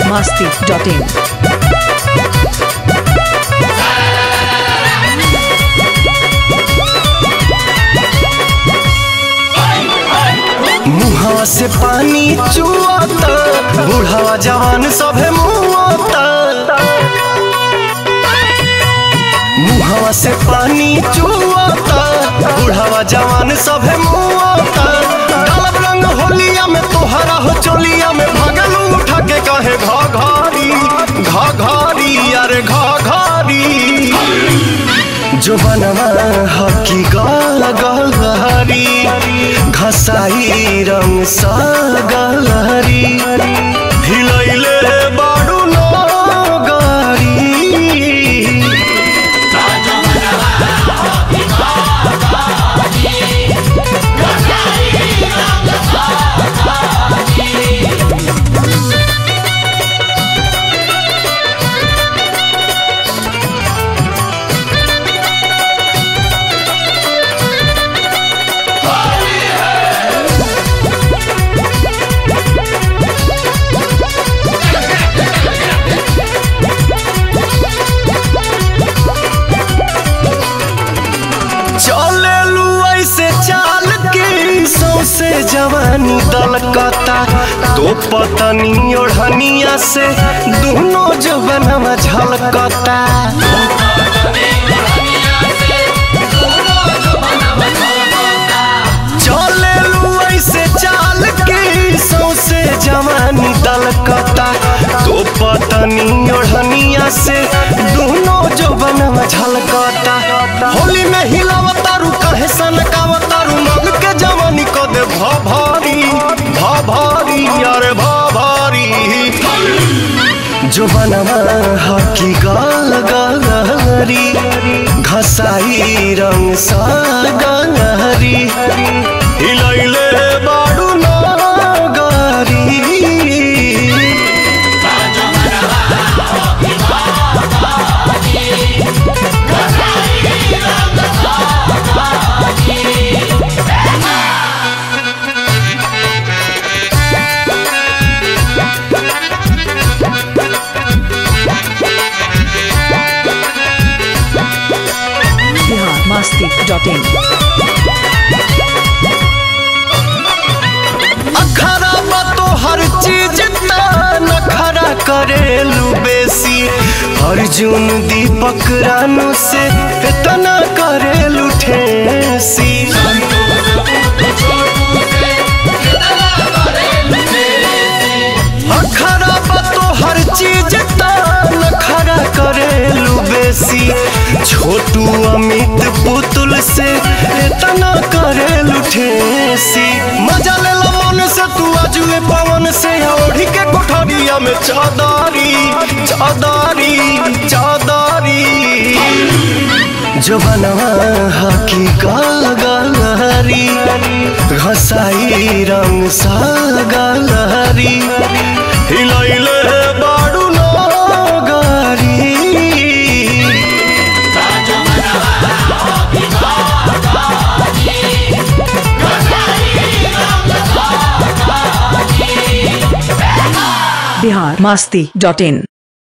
biharmasti.in मुहावा से पानी चुआता बुढ़ावा जवान सभे मुआता मुहावा से पानी चुआता बुढ़ावा जवान सभे मुआता डालब रंग होलिया में तोहरा हो चोलिया में भगलू उठा के कहे घा घारी घा घारी अरे घा घारी जो बनवा हकी गाल गलहरी घसाई रंग सा गलहरी हिलैले बाडू नो गारी चलेलू ऐसे चाल के सौसे जवानी दलकता तो पतनी ओढ़निया से दोनों जवनवा झलकता चलेलू ऐसे चाल के सौसे जवानी दलकता तो पतनी ओढ़निया से दोनों जवनवा झलकता होली में हिलावतारू कहे सनकावतारू मन के जवानी को दे भा भारी भा भारी अरे भा भारी जो बनवा हकी गाल गलहरी घसाई रंग सा गलहरी हिलैले बाडू ना गारी biharmasti.in अखरा बा तो हर चीज नखरा करेलू बेसी अर्जुन दीपक रानू से इतना करेलू ठेसी अखरा बा तो हर चीज नखरा करेलू बेसी छोटू अमित पुतुल से इतना करेलू ठेसी मजा ले लो मन से तू आजुए पवन से ओढ़ी के कोठरिया में चादारी चादारी चादारी जो बनवा हकी गाल गलहरी घसाई रंग सा गलहरी हिलैले बाडू नो गारी biharmasti.in